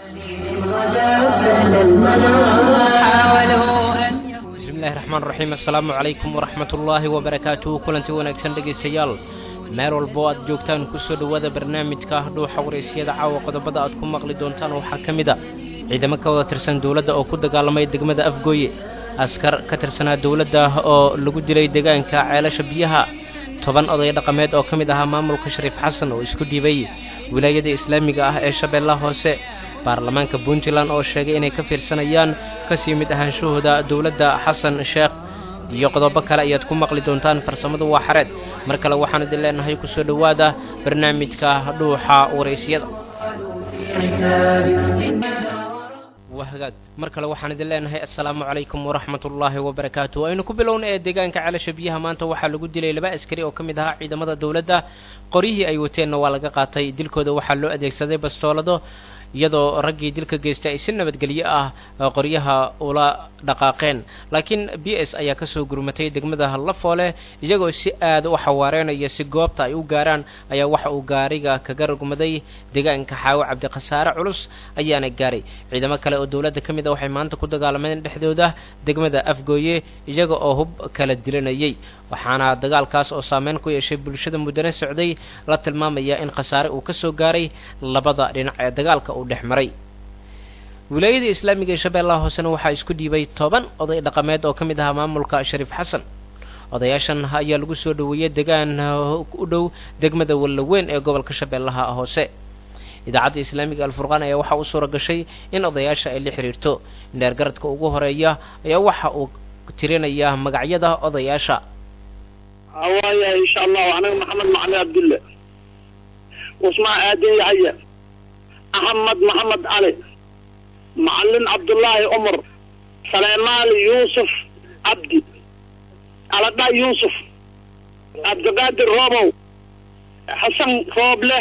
bismillahi raxmaan raxiim assalaamu calaykum waraxmat ullaahi wabarakaatuhu kulanti wanaagsan dhegaystayaal meel walbo aad joogtaan kusoo dhowaada barnaamijka dhuuxa waraysyada caawa qodobada aad ku maqli doontaan waxaa ka mid a ciidamo ka wada tirsan dowladda oo ku dagaalamay degmada afgooye askar ka tirsanaa dowladda oo lagu dilay deegaanka ceelasha biyaha toban oday dhaqameed oo ka mid ahaa maamulka shariif xasan oo isku dhiibay wilaayada islaamiga ah ee shabeellaha hoose baarlamaanka puntland oo sheegay inay ka fiirsanayaan kasii mid ahaanshahooda dowladda xasan sheekh iyo qodobo kale ayaad ku maqli doontaan farsamadu waa xareed mar kale waxaan idin leenahay kusoo dhowaada barnaamijka dhuuxa waraysyada waa hagaag mar kale waxaan idin leenahay assalaamu calaykum waraxmat ullaahi wabarakaatu aynu ku bilowna ee deegaanka ceelasha biyaha maanta waxaa lagu dilay laba askari oo ka mid ahaa ciidamada dowladda qoryihii ay wateenna waa laga qaatay dilkooda waxaa loo adeegsaday bastoolado iyadoo raggii dilka geystay ay si nabadgelyo ah qoryaha ula dhaqaaqeen laakiin b s ayaa kasoo gurmatay degmada lafoole iyagoo si aada u xawaareenaya si goobta ay u gaaraan ayaa waxa uu gaariga kaga rugmaday deegaanka xaawo cabdikhasaare culus ayaana gaaray ciidamo kale oo dowladda ka mid a waxay maanta ku dagaalameen dhexdooda degmada afgooye iyaga oo hub kala dilanayay waxaana dagaalkaas oo saameyn ku yeeshay bulshada muddana socday la tilmaamaya in khasaare uu ka soo gaaray labada dhinac ee dagaalka uu dhex maray wilaayada islaamiga ee shabeellaha hoosena waxaa isku dhiibay toban oday dhaqameed oo ka mid ahaa maamulka shariif xasan odayaashan ayaa lagu soo dhoweeyey degaan u dhow degmada wallaweyn ee gobolka shabeellaha hoose idaacadda islaamiga alfurqaan ayaa waxaa u suura gashay in odayaasha ay la xiriirto indheergaradka ugu horeeya ayaa waxa uu tirinaya magacyada odayaasha waaya insha allahu anaga maxamed macali cabdulle usmaan aadan yahaya axmed maxamed cali macalin cabdullaahi cumar saleymaal yuusuf cabdi aladha yuusuf cabdiqaadir roobow xasan rooble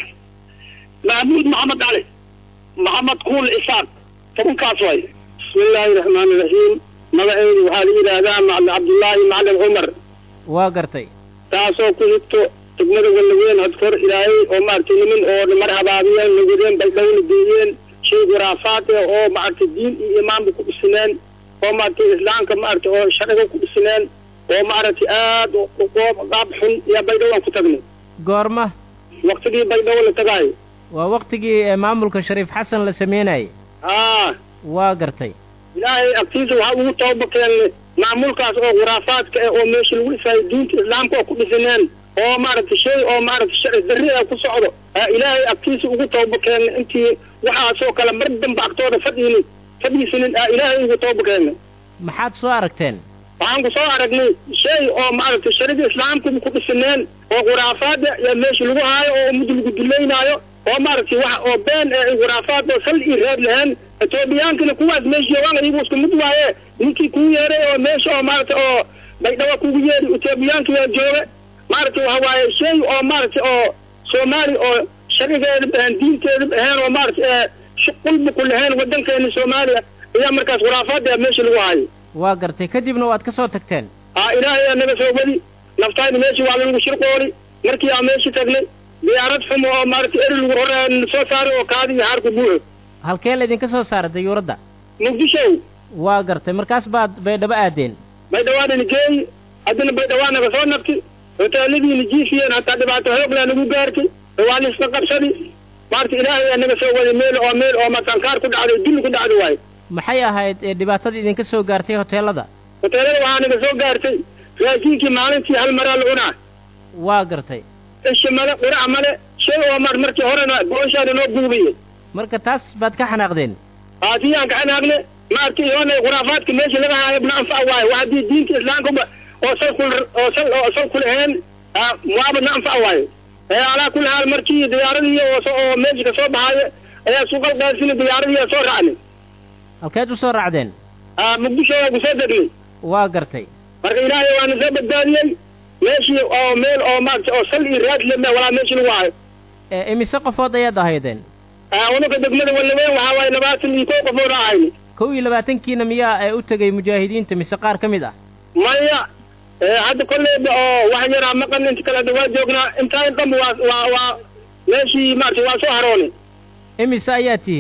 mahmuud maxamed cali maxamed kuul isaaq tobankaas way bismi illaahi raxmaani raxiim magaceydu waxaa la yidhaahdaa macalin cabdullaahi macalin cumar waa gartay taasoo ku xigto degmada wallaweyn hadkor ilaahay oo maaragtay nimin oo mar habaabiyeen nagadeen baydhowna geeyeen shay khuraafaad eh oo maaragtay diin iyo imaanba ku dhisineen oo maaragtay islaamka maaragtay oo sharciga ku dhisineen oo maaragtay aad qaab xun iyo baydhow aan ku tagnay goorma waktigii baydhow la tagaayo waa waktigii maamulka shariif xasan la sameynayay aa waa gartay ilaahay agtiisa waxaa ugu tooba keennay maamulkaas oo khuraafaadka eh oo meesha lagu dhisaayo diinta islaamka oo ku dhisineen oo maaragtay shay oo maaragtay sharci darri a ku socdo ilaahay agtiisa ugu tooba keennay intii waxaasoo kale mar dambe agtooda fadhiinin fadhiisinin aa ilaahay ugu tooba keennay maxaad soo aragteen waxaan ku soo aragnay shay oo maaragtay sharciga islaamka ku dhisineen oo khuraafaada iyo meesha lagu haayo oo ummadda lagu duleynaayo oo maaragtay wax oo been ee khuraafaad oo sal ii reeb lahayn etoobiyaankina kuwaas meesha joogaan iyagu isku mid waaye ninkii kuu yeeray oo meesha oo maaragtay oo baydhabo kugu yeeri etoobiyaankiyaa jooga maaragtay waxa waaye shay oo maaragtay oo soomaali oo sharcigeeda ahayn diinteeda ahayn oo maaragtay qulba ku lahayn waddankeena soomaaliya ayaa markaas khuraafaada meesha lagu haayo waa gartay kadibna waad ka soo tagteen aa ilaahay aa naga soo wadi naftayna meeshii waa lanagu shirqooli markii aan meeshii tagnay diyaarad xumo oo maaragtay eri lagu hor soo saaray oo kaadi iyo haarku buuxo halkee laydinka soo saaray dayuuradda muqdisho waa gartay markaas baad baydhabo aadeen baydhawaanana geeyi haddana baydhawaa naga soo nabti hoteeladiina jiifiyeen hataa dhibaato hooglaa nagu gaartay waa laisla qabsadi maarta ilaahay aa naga soo waday meel oo meel oo matankaar ku dhacday dulli ku dhacday waayo maxay ahayd dhibaatada idinka soo gaartay hoteelada hoteelada waxaa naga soo gaartay raashiinkii maalintii hal maraa la cunaa waa gartay isha male qurac male shay oo mar markii horena booshaana noo buubiye marka taas baad ka xanaaqdeen aasiyaan ka xanaaqne maaragtay iyoona khuraafaadka meesha laga haayo bna anfac waayo wax haddii diinta islaamkaba oo sal ku oo sal oo sal ku lahayn waaba na anfac waayo alaa kulli haal markii diyaaradii oo meesha ka soo baxaayo ayaa suuqal qaasina diyaaradii soo raacnay halkeed u soo raacdeen muqdisho waa ku soo degnay waa gartay marka ilaahay waana soo badbaadiyey meeshii oo meel oo maaragtay oo sal iyo raad leme walaa meeshii lagu hayo imise qofood ayaad ahaydeen unaka degmada wallaweyn waxaa waaye labaatan iyo kow qofood ahayni kow iyo labaatankiina miyaa ee u tegay mujaahidiinta mise qaar ka mid ah maya hadda kolleyba oo wax yaraa maqan inta kale hadda waa joognaa intaan dhanba waa waa waa meeshii maaragtay waa soo haroonay imise ayaa tihiin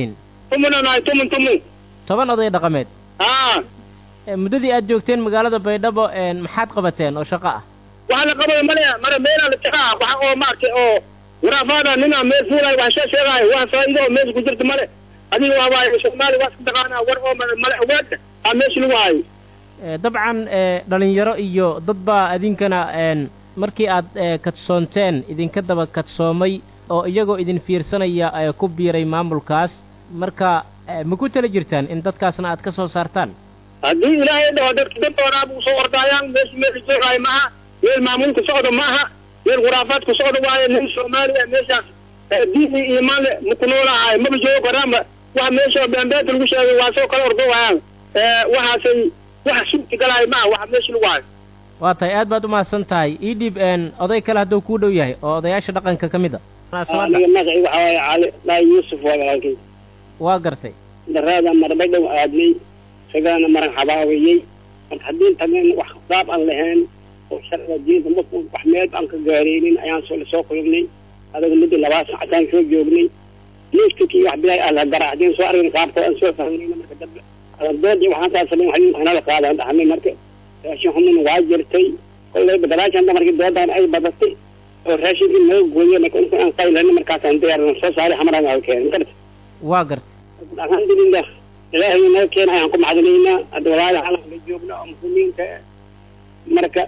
tumuna nahay tumun tumun toban oday dhaqameed haa muddadii aad joogteen magaalada baydhabo maxaad qabateen oo shaqo ah waxa la qabay male mare meelaa la tagaa waxa oo maaragtay oo waraafaada nina meel fuulayo wax shee sheegaayo wax faa'iido oo meesha ku jirta male adiga waabaayo soomaali waa iska taqaanaa war oo male ogaada aa meesha lagu hayo dabcan dhalinyaro iyo dad baa idinkana markii aad kadsoonteen idinka daba kadsoomay oo iyagoo idin fiirsanaya ku biiray maamulkaas marka ma ku tala jirtaan in dadkaasna aad ka soo saartaan haddii ilaahay dhaho dadka dantoodaabu usoo ordaayaan meesha meesha joogaayo maaha meel maamuulka socda maaha meel khuraafaadku socda waayo nin soomaaliya meeshaas diin iyo iimaan le maku noolaahay maba joogo karaanba waxa meesha beembeenta lagu sheegay waa soo kala ordo waayaan waxaasay waxa suurti galaayo maaha waxa meesha lagu hayo waa tahay aad baad umahadsan tahay ii dhiib oday kale hadduu kuu dhow yahay oo odayaasha dhaqanka ka mid a aniga magaci waxa waaye cali laa yuusuf waa walaalkay waa gartay daraada marbadhow aadnay isagaana maran xabaawiyey marka haddii tageen wax khisaab aan lahayn oo sharciga diinta marku wax meel aan ka gaareynin ayaan soo lasoo kulubnay adaga muddo labaa sacataan soo joognay neefkakii wax bilaay ah la garaacdeen soo argin qaabka aan soo fahmayna marka dambe dood waxaan saa samayn waxin waxnala qaadaan dhaxnay marka raashin xumina waa jirtay kollayba gadaashanta markii doodan ay badatay oo raashinkii naga gooyey marka inta aan qaylana markaasaan diyaarna soo saaray xamaraan aa keenay garta waa gartay alxamdulilah ilaahay naga keena ayaan ku macdanaynaa hadda walaala calanka la joogna oo muslimiinta marka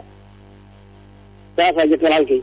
saasaa jirta walaalkay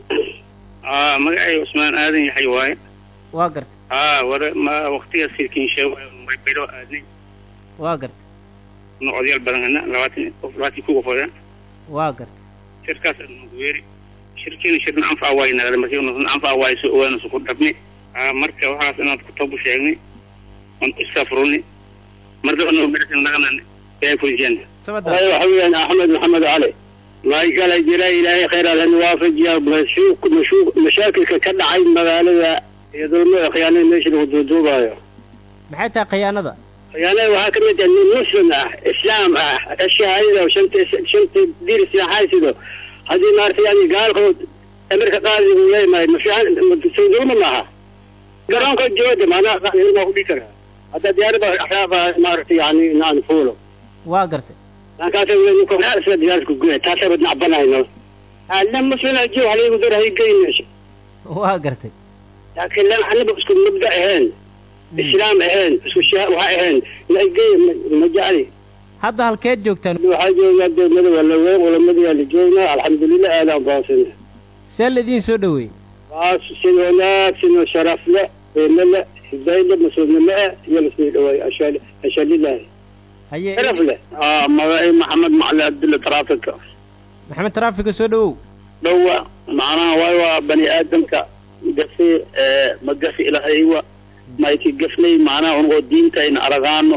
magacay cusmaan aadan yaxay waaye waa gartay haa wada ma waktigaas silkiinshe baydhoo aadnay waa gartay nu odayaal badan hana labaatan qof labaatan ku qofoda waa gartay shirkaas nagu weeri shirkiina shirna anfac waayo nagada markii anfac waayo soo ogaana su ku dhabnay marka waxaas inaad kutabu sheegnay on isafruni mardabana merasin naganan ee fulisiyan waxa weeyaan axmed maxamed cali may kala jira ilaahay khayr alhan waafajiya mashuuq mashuuq mashaakilka ka dhacay magaalada iyo dulmada khiyaanada meesha lagu duuduubaayo maxay tahay khiyaanada khiyaanada waxaa ka mid ah nin muslim ah islaam ah shahaadada shanta shanta diir islaaxaysido haddii maaragtay yani gaalkood amirka qaadi uu leeyahay mafiican soo dulma maaha garoonka jooda maanaa qaadi ma ku dhihi karaa hadda diyaarada axraaba maaragtay yani naan fuulo waa gartay markaasa diyaarku guya taasay bad nacbanayno nin muslim ajo haligu dar hay geyn meesha waa gartay laakiin lan aniba isku mabda ahayn islaam ahayn isku sha waxa ahayn laigey ma jecli hadda halkeed joogtaan waxaa joogaa degmada waa laweyn culamada la joognaa alxamdulilah aadaan baasina see laidin soo dhaweeyey baas si wanaagsan oo sharaf le qiimo le hidayle mas-uulnimo ah iyo lasii dhaweey ashal ashalilahi haye sharaf leh magacay maxamed macali abdulla trafika maxamed traafika soo dhawow dhowa macnaha waay waa bani aadamka gafi ma gafi ilahaywa mayki gafnay macnaha unagoo diintayna aragaano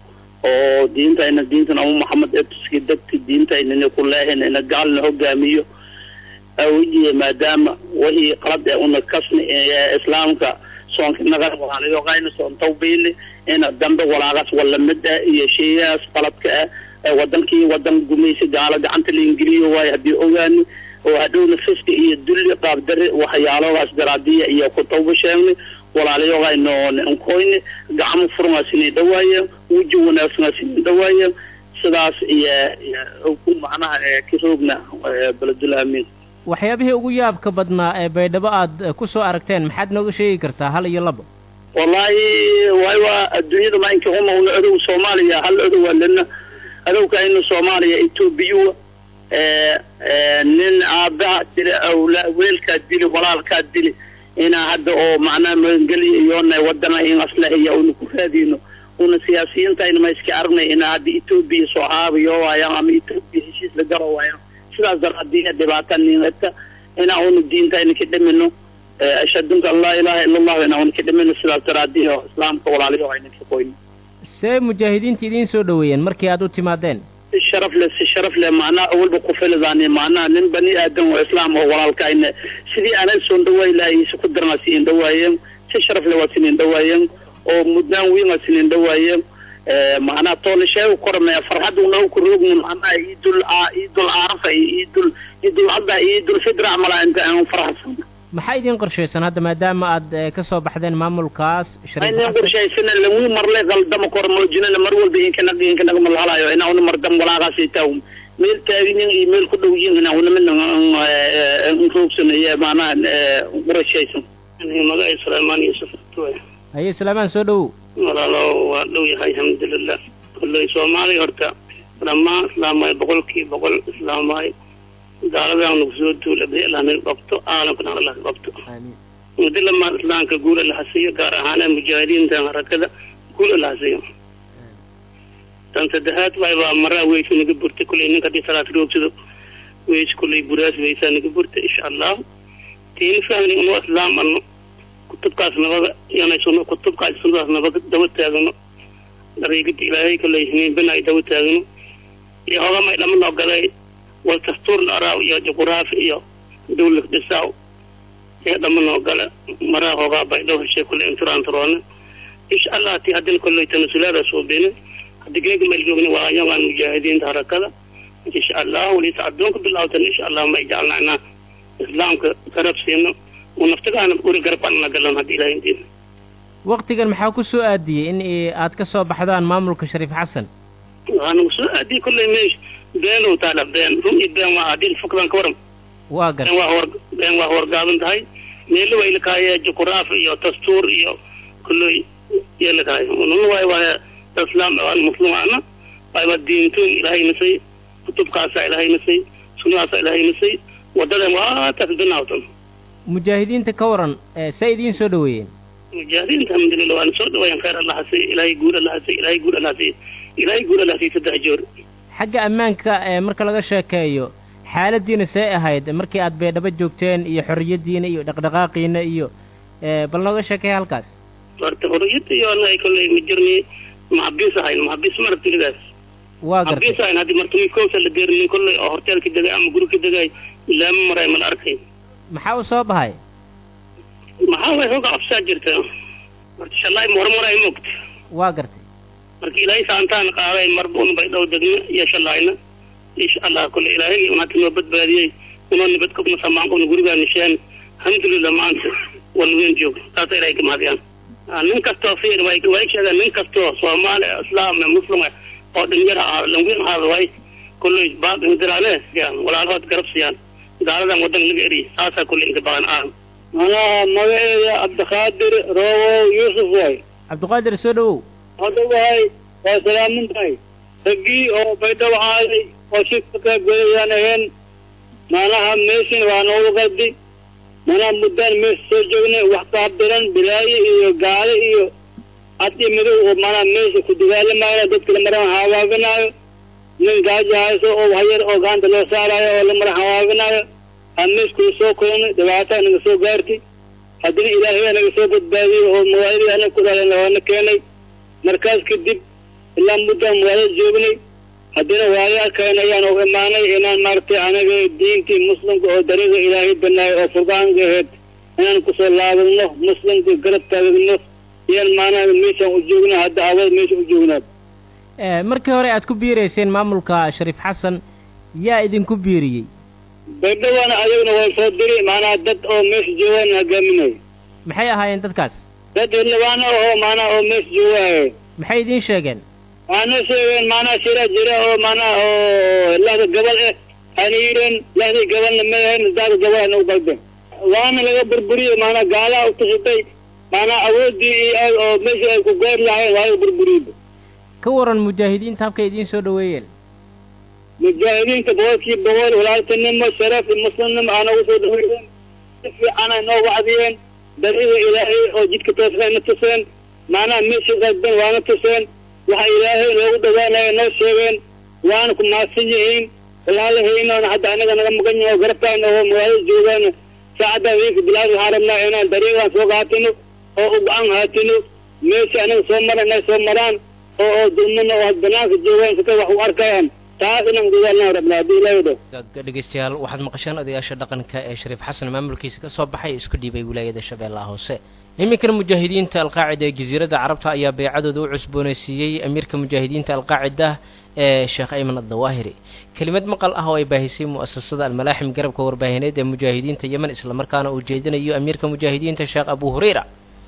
oo diintayna diintan abu maxamed ee tuski dadki diintaynana ku leehin ina gaalna hogaamiyo awijiye maadaama wixii qalad ee una kasni islaamka soonka naga walaalayo qayna soon tawbiili ina dambe walaaqas wala mid ah iyo sheeyaas qaladka ah wadankii wadan gumaysi gaalo gacanta la ingiliyo waayo haddii ogaani oo hadhowna fiski iyo dulli qaabdare waxyaalogaas daraadiya iyo ku tawba sheegnay walaalayoogayno nkoyne gacmo furungaa sinin dhawaaye weji wanaagsanaa sinin dhawaaye sidaas iyo ku macnaha karoogna beledul amiin waxyaabihii ugu yaabka badnaa ee baydhabo aad ku soo aragteen maxaad nooga sheegi kartaa hal iyo labo wallahi waay waa adduunyada maainka umawna adow soomaaliya hal adow waa lena adowka ina soomaaliya etoobiya nin aabaha dili awla weelkaa dili walaalkaa dili inaa hadda oo macnaha magangeliya iyoona wadana in aslahiya una ku raadino una siyaasiyiintayna ma iska aragnay inaa hadda etoobiya soo haabayo waayaan ama etoobiya heshiis la galo waayaan sidaas daraadiya dhibaata ninata inaa una diintayna ka dhimino ashadunka an laa ilaha ila allahu inaa una ka dhimino sidaas daraadiya islaamka walaalayo ayna ka qoyno see mujaahidiinta idiin soo dhaweeyeen markii aad u timaadeen si sharaf leh si sharaf leh macnaha awalba ku filidaan macnaha nin bani aadan oo islaam oo walaalkayna sidii aanay soo dhawaay lahay si ku darna si in dhawaayeen si sharaf leh waa sinin dhawaayeen oo mudnaan weyn waa sinin dhawaayeen macnaha toolasheegu korme farxad unoo ku roogno macnaha iidul iidul arafa iyo iidul iidul adha iyo iidul fitra mala inta aan faraxsan maxaa idin qorshaysan hadda maadaama aad ka soo baxdeen maamulkaas aynan qorshaysana lagu marlay qaldama kor moojinana mar walba inkanag inkanag malhalayo inauna mardam walaaqaasi taw meel taaginin iyo meel ku dhow yihin unamina roogsanaya maanaha qorashaysan magaca suleymaan yuusuf haye suleymaan soo dhowow walaalo waa dhow yahay alxamdulilah kolley soomaaliya horta dhammaan islaamay boqolkii boqol islaamay gaaladan nagu soo duula badi allah naga qabto caalamkana allah ka qabto muddo lamaa islaamka guula la hasiyo gaar ahaan mujaahidiinta harakada guula la hasiyo tan saddexaad waay baa maraa weysu naga burtay kulley ninka hadii salaad roogsado weys kulley buraas weysaa naga burtay insha allah tiini fahmni unu islaam ano kutubkaas nabaga yanaysuno kutubkaas sunadaas nabaga daba taagano dariigada ilaahay kulley hiniinbana ay daba taagano iyo hogamay dhaman ogaday wal dastuurna araaw iyo juquraafi iyo dawlad dhisaaw ee dhaman ogale maraa hogaa bay dhow heshay kulley inturantaroona insha allah ti haddina kolley tanasulaada suubine haddii geega mayl joogna waa ayagaan mujaahidiinta harakada insha allah waliisa addoonka bilawtan insha allah may jeclnaa islaamka garab siino uu naftagaana uri garabaan na galan haddii ilahay intiina waktigan maxaa ku soo aadiyey in aad ka soo baxdaan maamulka shariif xasan waxaa nagu soo aadiyey kolley meesh beenow taala been run iyo been waa hadii fukdan ka waran waa gar been waa hor been waa horgaaban tahay meelo way lakaaye juquraaf iyo dastuur iyo kolley yee lakaaye ununa waay waaya islaam aan muslim ana waayba diintoon ilaahay nasay kutubkaasaa ilaahay nasay sunnadaasaa ilaahay nasay wadadan waa taas binaawtan mujaahidiinta ka waran see idiin soo dhaweeyeen mujaahidiinta alxamdulillah waana soo dhawayan khayr allah hasiy ilaahay guul allah hasiy ilaahay guul allah hasiy ilaahay guul allah hasiy saddex joor xagga ammaanka marka laga sheekeeyo xaaladiina see ahayd markii aad beedhabo joogteen iyo xorriyaddiina iyo dhaqdhaqaaqiina iyo bal nooga sheekeeya halkaas horta xorriyadda iyo anaga kolley ma jirni maxabiis ahayn maxabiis marabtilidaas waa gartay maxabiis ahayn haddii martumi koosa la deerinin kolley oo horteelka degay ama guri ka degay laama maray mala arkay maxaa u soo bahay maxaa way hooga cabsaa jirta horta shalaay hormaray moogta waa gartay marka ilaahay saantaan qaaday marbuun bay dhow degna iyo shalayna insha allah kule ilaahay unaati noo badbaadiyey unoo nabad kabna samaan una gurigaa nisheen alxamdulillah maanta walweyn joog taasa ilahay ka mahadiyaan nin kastoo fiir way way sheegaan nin kastoo soomaali islaam muslim oo dhalinyar ah langwin ahaada way kulley baaq indiraane siyaan walaalahood garab siyaan gaaladan wadan laga eriy saasaa kulley inka badan ah manaha magaceeda cabdiqaadir roowow yuusuf way cabdiqaadir soo dhawow hadda wahay waa salaamin tahay raggii oo baydhabo aaday oo shirka ka golayaan aheen manaha meeshin waa noogu qaldi manaha muddaan meesha soo joognay wax kaabiran bilaayo iyo gaale iyo cad iyo madow oo manaha meesha ku dagaalamayo dadka lamaran hawaabinaayo nin gaajo hayso oo waxyar oo gacanta loo saarayo oo lamaran hawaabinaayo aan meesha kula soo kolanay dhibaataa naga soo gaartay haddina ilaahay naga soo badbaadiyey oo magaaladii anaga ku dhalan waana keenay markaas kadib ilaa muddaan magaalada joognay haddina waayaalkan ayaan u imaanay inaan maaragtay anaga diintii muslimka oo dariiqa ilaahay banaayo oo furqaanka aheyd inaan kusoo laabadno muslimka garab taagagno iyaan maanaha meeshaan u joogna hadda awad meesha u joognaad markii hore aad ku biirayseen maamulka shariif xasan yaa idinku biiriyey baydhawana ayagna waa soo diri maanaha dad oo meesha joogaan hogaaminayo maxay ahaayeen dadkaas dad xildhibaano oo maanaha oo meesha joogahay maxay idiin sheegeen waana sheegeen maanaha shira jira oo maanaha oo lahda gobol eh ana yidheen lahdii gobolna ma ahayn daada gobol ana u qalben waana laga burburiyey maanaha gaalaha utusatay maanaha awooddii iyo aad oo meesha ay ku gaar lahayn waa laga burburiyey ka waran mujaahidiinta habkay idiin soo dhaweeyeen mujaahidiinta boqolkii boqol walaaltinimo sharaf iyo muslimnimo aana ugu soo dhaweeyeen si fiican ay noo wacdiyeen dariiqa ilaahay oo jidka toosnay na tuseen maanaha meeshii qalben waana tuseen waxa ilaahay noogu dhawaanaya noo sheegeen waana ku maadsan yihiin walaalahaynoona hadda anaga naga maqan yihin oo garabtaan oo magaalada joogaan saacadda wiinka bilaad waxaan rabnaa inaan dariiqaan soo qaatino oo u go-aan haatino meesha anaga soo mara inay soo maraan oo oo dulmana oo banaanka joogaan sika wax u arkayaan taas inaan gudaalnaan rabnaa haddii ilaahdo dhegeystayaal waxaad maqasheen odayaasha dhaqanka ee shariif xasan maamulkiisa ka soo baxay isku dhiibay wilaayada shabeellaha hoose iminkana mujaahidiinta alqaacida ee jasiiradda carabta ayaa beecadooda u cusboonaysiiyey amiirka mujaahidiinta alqaacida ee sheekh ayman addawaahiri kelimad maqal ah oo ay baahisay mu'asasada almalaaxim garabka warbaahineed ee mujaahidiinta yemen islamarkaana uu jeedinayo amiirka mujaahidiinta sheekh abu hureyra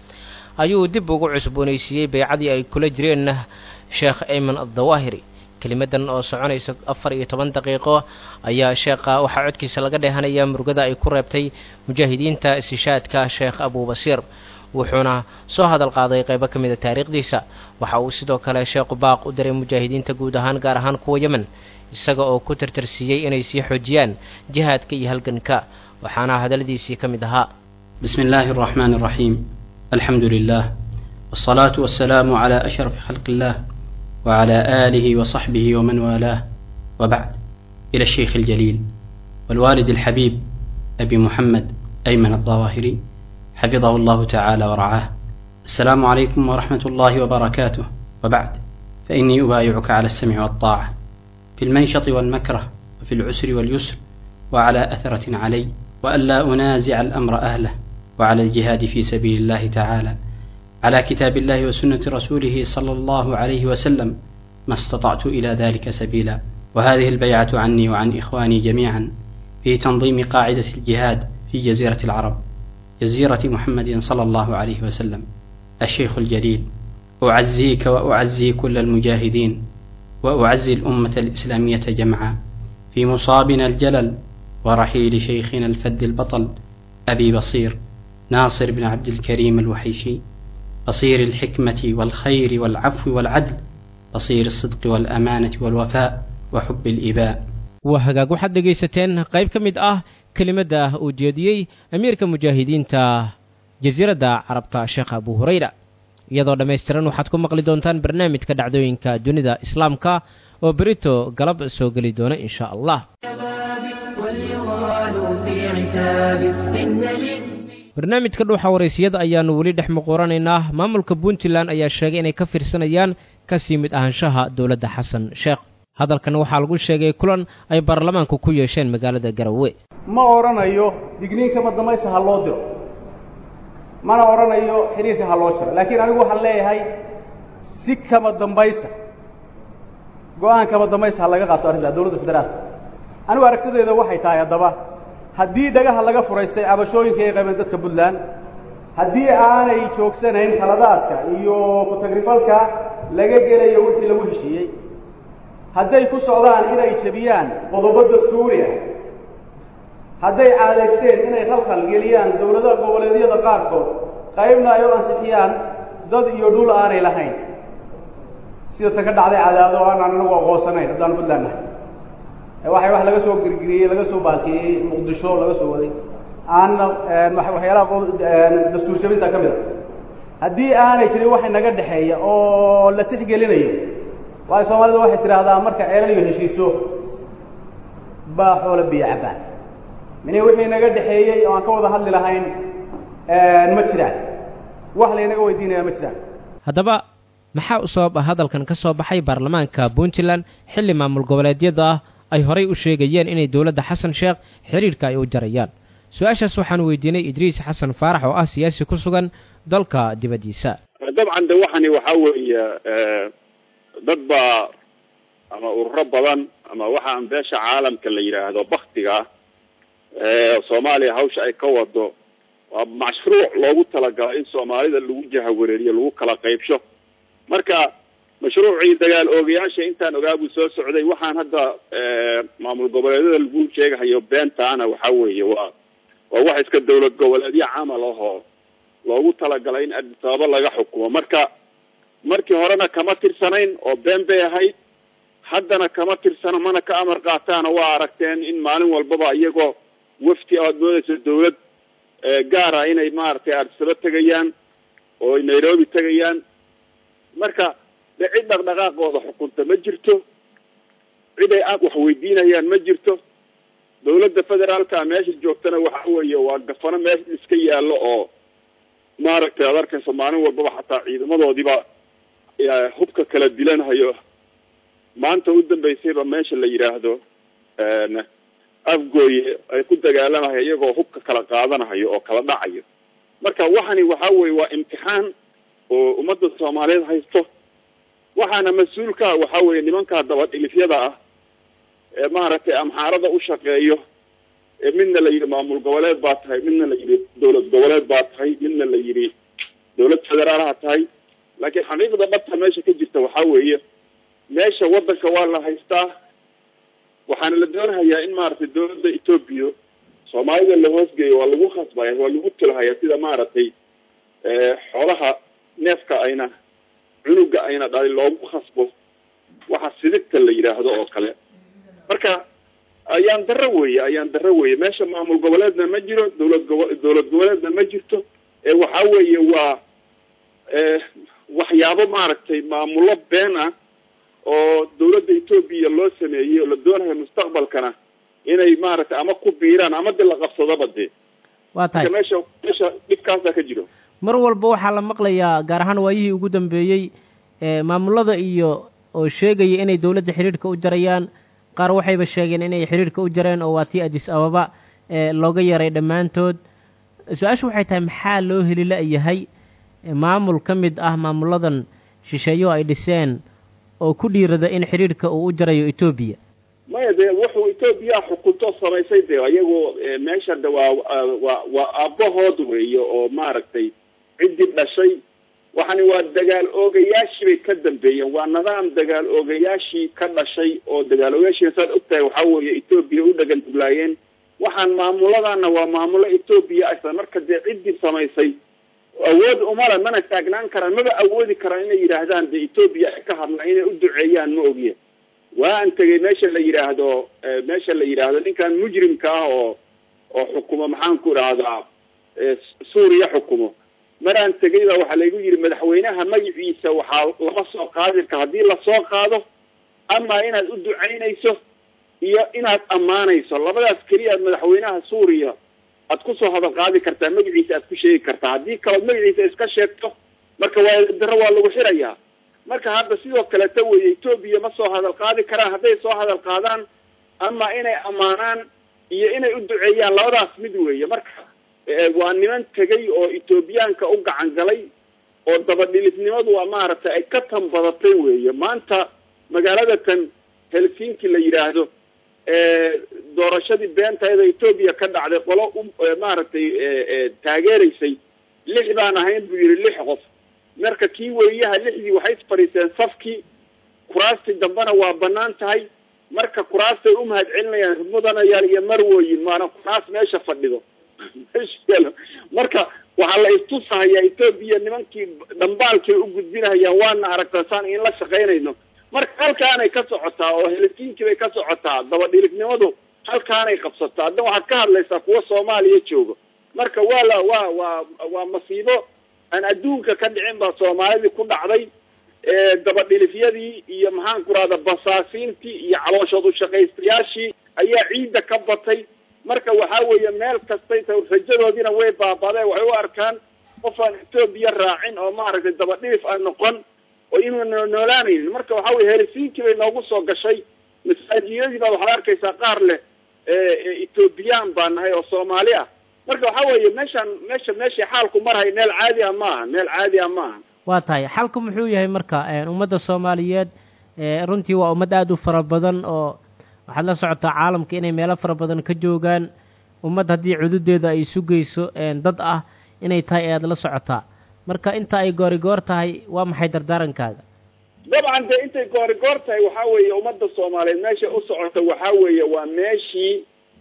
ayuu dib ugu cusboonaysiiyey beecadii ay kula jireen sheekh ayman addawaahiri kelimadan oo soconaysa afar iyo toban daqiiqo ayaa sheekha waxaa codkiisa laga dheehanayaa murugada ay ku reebtay mujaahidiinta istishaadka sheekh abubasiir wuxuuna soo hadal qaaday qaybo ka mida taariikhdiisa waxa uu sidoo kale sheekhu baaq u diray mujaahidiinta guud ahaan gaar ahaan kuwa yemen isaga oo ku tartarsiiyey inay sii xoojiyaan jihaadka iyo halganka waxaana hadalladiisii ka mid ahaa بسم الله الرحمن الرحيم الحمد لله والصلاة والسلام على أشرف خلق الله وعلى آله وصحبه ومن والاه وبعد إلى الشيخ الجليل والوالد الحبيب أبي محمد أيمن الظواهري حفظه الله تعالى ورعاه السلام عليكم ورحمة الله وبركاته وبعد فإني أبايعك على السمع والطاعة في المنشط والمكره وفي العسر واليسر وعلى أثرة علي وألا أنازع الأمر أهله وعلى الجهاد في سبيل الله تعالى على كتاب الله وسنة رسوله صلى الله عليه وسلم ما استطعت إلى ذلك سبيلا وهذه البيعة عني وعن إخواني جميعا في تنظيم قاعدة الجهاد في جزيرة العرب جزيرة محمد صلى الله عليه وسلم الشيخ الجليل أعزيك وأعزي كل المجاهدين وأعزي الأمة الإسلامية جمعا في مصابنا الجلل ورحيل شيخنا الفد البطل أبي بصير ناصر بن عبد الكريم الوحيشي بصير الحكمة والخير والعفو والعدل بصير الصدق والأمانة والوفاء وحب الإباء waa hagaag waxaad dhegaysateen qayb ka mid ah kelimadda uu jeediyey amiirka mujaahidiinta jasiiradda carabta sheekh abu hureyra iyadoo dhammaystiran waxaad ku maqli doontaan barnaamijka dhacdooyinka dunida islaamka oo berito galab soo geli doona insha allah barnaamijka dhuuxa waraysiyada ayaannu weli dhex muquuranaynaa maamulka puntland ayaa sheegay inay ka fiirsanayaan kasii mid ahaanshaha dowladda xasan sheekh hadalkan waxaa lagu sheegay kulan ay baarlamaanku ku yeesheen magaalada garowe ma odhanayo digniinkama damaysa ha loo diro mana odhanayo xiriirka ha loo jiro laakiin anigu waxaan leeyahay si kama dambaysa go-aan kama dambaysa ha laga qaato arrintaa dowladda federaalka anigu aragtideeda waxay tahay haddaba haddii dhagaha laga furaystay cabashooyinka ay qabeen dadka puntland haddii aanay joogsanayn khaladaadka iyo ku-tagrifalka laga gelayo wixii lagu heshiiyey hadday ku socdaan inay jebiyaan qodobo dastuuri ah hadday caadaysteen inay khalkhal geliyaan dowladaha goboleedyada qaarkood qaybna ay u ansixiyaan dad iyo dhul aanay lahayn sida ta ka dhacday cadaado o aanaan anagu aqoonsanayn haddaan puntland nahay waxay wax laga soo gergeriyey laga soo baalkeeyey muqdisho laga soo waday aanna waxyaalaha dastuur jabinta ka mid a haddii aanay jirin waxa naga dhexeeya oo la tixgelinayo waayo soomaalida waxay tidhaahdaa marka ceelan iyo heshiiso baa xoolo biyo cabbaan mine wixii naga dhexeeyey oo aan ka wada hadli lahayn ma jiraan wax laynaga weydiinaya ma jiraan haddaba maxaa u sabab ah hadalkan ka soo baxay baarlamaanka puntland xilli maamul goboleedyada ah ay horay u sheegayeen inay dowladda xasan sheekh xiriirka ay u jarayaan su-aashaas waxaan weydiinay idriis xasan faarax oo ah siyaasi ku sugan dalka dibaddiisa dabcan de waxani waxaa weeye dad baa ama ururo badan ama waxaan beesha caalamka la yidhaahdo baktiga ah soomaaliya hawsha ay ka wado waa mashruuc loogu talagalay in soomaalida lagu jahawareeriyo lagu kala qaybsho marka mashruucii dagaal oogayaasha intaan ogaa buu soo socday waxaan hadda maamul goboleedyada lagu sheegahayo beentaana waxa weeye waa waa wax iska dawlad goboleedyo camal ahoo loogu talagalay in addis ababa laga xukumo marka markii horena kama tirsanayn oo been bay ahayd haddana kama tirsano mana ka amar qaataana waa aragteen in maalin walbaba iyagoo wafti aad moodayso dawlad gaar ah inay maaragtay addisaba tegayaan oo ay nairobi tegayaan marka de cid dhaqdhaqaaqooda xukunta ma jirto cid ay aad wax weydiinayaan ma jirto dawladda federaalka meesha joogtana waxa weeye waa gafano meesha iska yaallo oo maaragtay ad arkayso maalin walbaba xataa ciidamadoodiiba hubka kala dilanhayo maanta u dambeysayba meesha la yidhaahdo afgooye ay ku dagaalamayo iyagoo hubka kala qaadanayo oo kala dhacayo marka waxani waxa weye waa imtixaan oo ummadda soomaaliyeed haysto waxaana mas-uulka waxa weeye nimankaa dabadhilifyada ah ee maaragtay amxaarada u shaqeeyo ee midna la yidhi maamul goboleed baa tahay midna la yidhi dowlad goboleed baa tahay midna la yidhi dowlad federaalaha tahay laakiin xaqiiqda dhabta meesha ka jirta waxaa weeye meesha waddanka waa la haystaa waxaana la doonahayaa in maaragtay dowladda etoobiya soomaalida la hoosgeeyo waa lagu khasbaya waa lagu tulahaya sida maaragtay xoolaha neefka ayna cunuga ayna dhalin loogu khasbo waxa sidigta la yidhaahdo oo kale marka ayaan darro weeye ayaan darro weeye meesha maamul goboleedna ma jiro dowlad gobo dowlad goboleedna ma jirto ee waxa weeye waa waxyaabo maaragtay maamullo been ah oo dowladda etoobiya loo sameeyey oo la doonayo mustaqbalkana inay maaragtay ama ku biiraan ama de la qabsadaba dee waa tahay meesha meesha dhibkaasaa ka jiro mar walba waxaa la maqlayaa gaar ahaan waayihii ugu dambeeyey maamulada iyo oo sheegaya inay dowladda xidhiidhka u jarayaan qaar waxayba sheegeen inay xidhiidhka u jareen oo waa tii adis ababa looga yaray dhammaantood su-aashu waxay tahay maxaa loo heli la-yahay maamul ka mid ah maamuladan shisheeyo ay dhiseen oo ku dhiirada in xidhiidhka uu u jarayo etoobiya maya dee wuxuu etoobiya xukunto samaysay dee iyagu meesha de waa waa waa aabahood weeye oo maaragtay ciddii dhashay waxani waa dagaal oogayaashii bay ka dambeeyeen waa nidaam dagaal oogayaashii ka dhashay oo dagaal oogayaashii saad ogtahay waxaa weeye etoobiya u dhagan duglaayeen waxaan maamuladana waa maamulo etoobiya aysan marka dee ciddii samaysay awood umale mana taagnaan karaan maba awoodi karaan inay yidhaahdaan dee etoobiya ka hadla inay u duceeyaan ma ogiye waa an tegay meesha la yidhaahdo meesha la yidhaahdo ninkan mujrimka ah oo oo xukumo maxaan ku idhaahdaa suuriya xukumo maraan tegay baa waxaa laygu yidhi madaxweynaha magaciisa waxaa lama soo qaadi kara haddii lasoo qaado ama inaad u ducaynayso iyo inaad ammaanayso labadaas keliya madaxweynaha suuriya aad kusoo hadal qaadi kartaa magaciisa aad ku sheegi kartaa haddii kalood magaciisa iska sheegto marka waa daro waa lagu xirayaa marka hadda sidoo kaleta weeye etoobiya ma soo hadal qaadi karaan hadday soo hadal qaadaan ama inay ammaanaan iyo inay u duceeyaan labadaas mid weeye marka waa niman tegay oo etoobiyaanka u gacan galay oo dabadhilifnimadu waa maaragtay ay ka tan badatay weeye maanta magaalada tan helsinki la yidhaahdo doorashadii beentayda etoobiya ka dhacday qolo u maaragtay taageeraysay lix baan ahayn buu yidhi lix qof marka kii weriyaha lixdii waxay fadhiiseen safkii kuraastii dambena waa banaan tahay marka kuraastay u mahad celinayaan mudanayaal iyo marwoyin maana kuraas meesha fadhido marka waxaa la istusahayaa etoobiya nimankii dhambaalkay u gudbinahayaan waana aragtaa saan in la shaqaynayno marka halkaanay ka socotaa oo helisiinkii bay ka socotaa dabadhilignimadu halkaanay qabsataa hadda waxaad ka hadlaysaa kuwa soomaaliya joogo marka waa la waa waa waa masiibo aan adduunka ka dhicin baa soomaalidii ku dhacday dabadhilifyadii iyo maxaan ku rahda basaasiintii iyo calooshood ushaqaystayaashii ayaa ciidda ka batay marka waxaa weeye meel kastay ta rajadoodiina way baabadeen waxay u arkaan qof aan etoobiya raacin oo maaragtay dabadhilif aan noqon oo inuuna noolaanaynin marka waxaa weye helisiinkii bay noogu soo gashay masaajiyadii baa waxaad arkaysaa qaar leh etoobiyaan baa nahay oo soomaali ah marka waxaa weeye meeshaan meesha meeshay xaalku marhay meel caadi ah maaha meel caadi ah maaha waa tahay xalku muxuu yahay marka ummadda soomaaliyeed runtii waa ummad aada u fara badan oo waxaad la socotaa caalamka inay meelo fara badan ka joogaan ummad haddii cududeeda ay sugayso dad ah inay tahay ayaad la socotaa marka inta ay goorigoor tahay waa maxay dardaarankaaga dabcan dee intay goorigoor tahay waxaa weeye ummadda soomaaliyeed meesha u socota waxaa weeye waa meeshii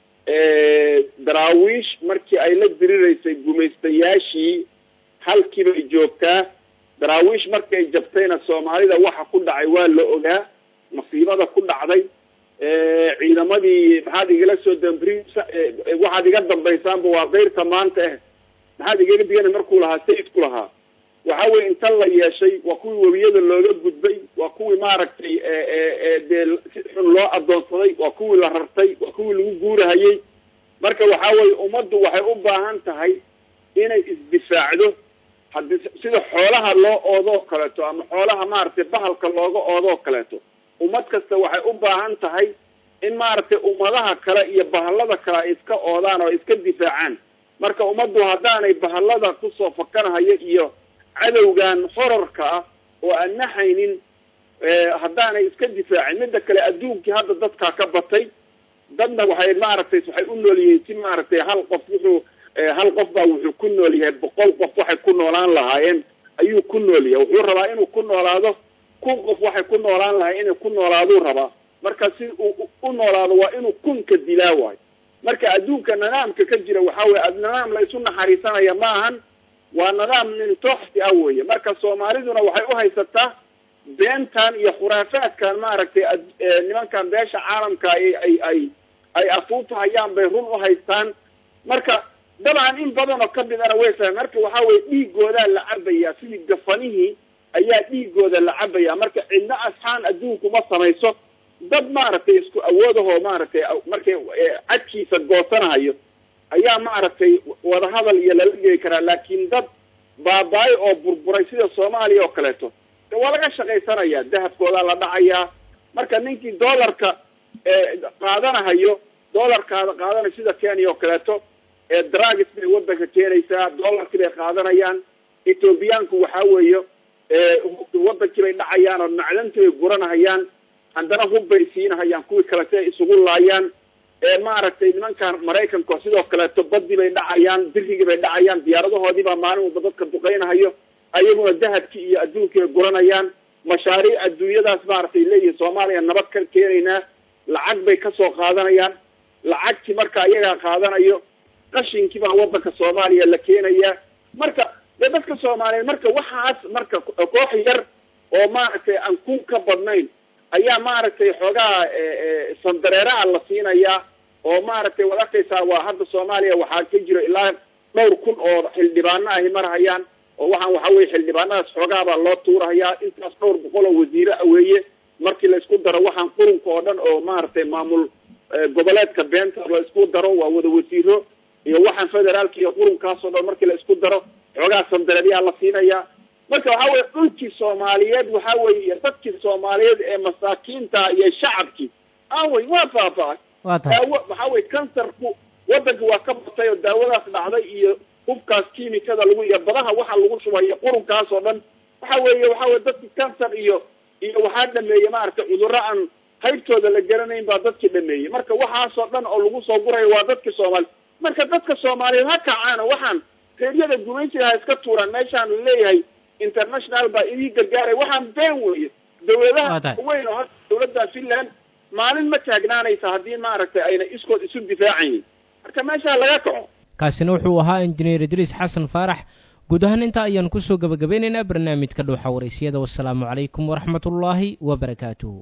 daraawiish markii ay la diriraysay gumaystayaashii halkii bay joogtaa daraawiish markay jabtayna soomaalida waxa ku dhacay waa la ogaa masiibada ku dhacday ciidamadii maxaad igala soo dambri waxaad iga dambaysaanba waa keyrta maanta ah maxaad igaga digana markuu lahaa sayidku lahaa waxa weye inta la yeeshay waa kuwii webiyada looga gudbay waa kuwii maaragtay dee si xun loo adoonsaday waa kuwii la rartay waa kuwii lagu guurahayey marka waxa weye ummaddu waxay u baahan tahay inay isdifaacdo haddii sida xoolaha loo oodoo kaleeto ama xoolaha maaragtay bahalka looga oodoo kaleeto ummad kasta waxay u baahan tahay in maaragtay ummadaha kale iyo bahallada kale ay iska oodaan oo iska difaacaan marka ummaddu haddaanay bahallada kusoo fakanahayo iyo cadowgan horarka ah oo aan naxaynin haddaanay iska difaacin midda kale adduunkii hadda dadkaa ka batay dadna waxay maaragtay waxay u nool yihiin si maaragtay hal qof wuxuu hal qof baa wuxuu ku nool yahay boqol qof waxay ku noolaan lahaayeen ayuu ku nool yahay wuxuu rabaa inuu ku noolaado kun qof waxay ku noolaan lahay inay ku noolaaduu rabaa marka si uu u noolaado waa inuu kunka dilaa waayo marka adduunka nidaamka ka jira waxaa weye nidaam la isu naxariisanaya ma ahan waa nidaam nintooxsi ah weeye marka soomaaliduna waxay u haysataa beentan iyo khuraafaadkan maaragtay nimankan beesha caalamka ay ay ay ay afuufahayaan bay run u haystaan marka dabcan in badan oo kamidana way fahme marka waxaa weye dhiigoodaa la cabaya sidii gafanihii ayaa dhiigooda la cabaya marka cidna asxaan adduunku ma samayso dad maaragtay isku awoodahoo maaragtay markay cadkiisa goosanahayo ayaa maaragtay wadahadal iyo lala geli karaa laakiin dad baabaayo oo burburay sida soomaaliya oo kaleeto de waa laga shaqaysanaya dahabkoodaa la dhacayaa marka ninkii dollarka qaadanahayo dollarkaada qaadanayo sida kenya oo kaleeto dragis bay wadanka keenaysaa dollarkii bay qaadanayaan ethoobiyaanku waxaa weeye wadankii bay dhacayaan oo macdantii bay guranahayaan haddana hub bay siinahayaan kuwii kale si ay isugu laayaan maaragtay nimankan maraykanka sidoo kaleeto badii bay dhacayaan birigii bay dhacayaan diyaaradahoodii baa maalin walba dadka duqeynahayo ayaguna dahabkii iyo adduunkii bay guranayaan mashaariic adduunyadaas maaragtay leeyihin soomaaliya nabad ka keenaynaa lacag bay kasoo qaadanayaan lacagtii marka iyagaa qaadanayo qashinkii baa wadanka soomaaliya la keenayaa marka dee dadka soomaaliyeed marka waxaas marka koox yar oo maaragtay aan kun ka badnayn ayaa maaragtay xoogaa sandareeraha la siinayaa oo maaragtay waad arkaysaa waa hadda soomaaliya waxaa ka jiro ilaa dhowr kun oo xildhibaano ahi marhayaan oo waxaan waxa weye xildhibaanadaas xoogaabaa loo tuurahayaa intaas dhowr boqol oo wasiire a weeye markii la isku daro waxaan qurunka oo dhan oo maaragtay maamul goboleedka beenta la isku daro waa wada wasiiro iyo waxaan federaalka iyo qurunkaasoo dhan markii la isku daro xoogaa sandareeryaa la siinayaa marka waxa weye dhulkii soomaaliyeed waxa weye iyo dadkii soomaaliyeed ee masaakiinta iyo shacabkii awey waa faafacay daawo waxa weye kansarku wadanka waa ka batay oo daawadaas dhacday iyo hubkaas kiimikada lagu iyo badaha waxa lagu shubayo qurunkaas oo dhan waxa weeye waxa weye dadki kansar iyo iyo waxaa dhameeyey maaragtay cudurro aan haybtooda la garanayn baa dadkii dhameeyey marka waxaasoo dhan oo lagu soo gurayo waa dadki soomaali marka dadka soomaaliyeed ha kacaana waxaan reeryada gumaysiga ha iska tuuraan meeshaan laleeyahay international baa idii gargaaray waxaan been weeye dawladaha weyn oo hadda dawladda finland maalin ma taagnaanaysa haddii maaragtay ayna iskood isu difaacaynin marka meeshaa laga kaco kaasina wuxuu ahaa injineer idriis xasan faarax guud ahaan intaa ayaan kusoo gabagabeynaynaa barnaamijka dhuuxa waraysyada wasalaamu calaykum waraxmatullaahi wabarakaatuhu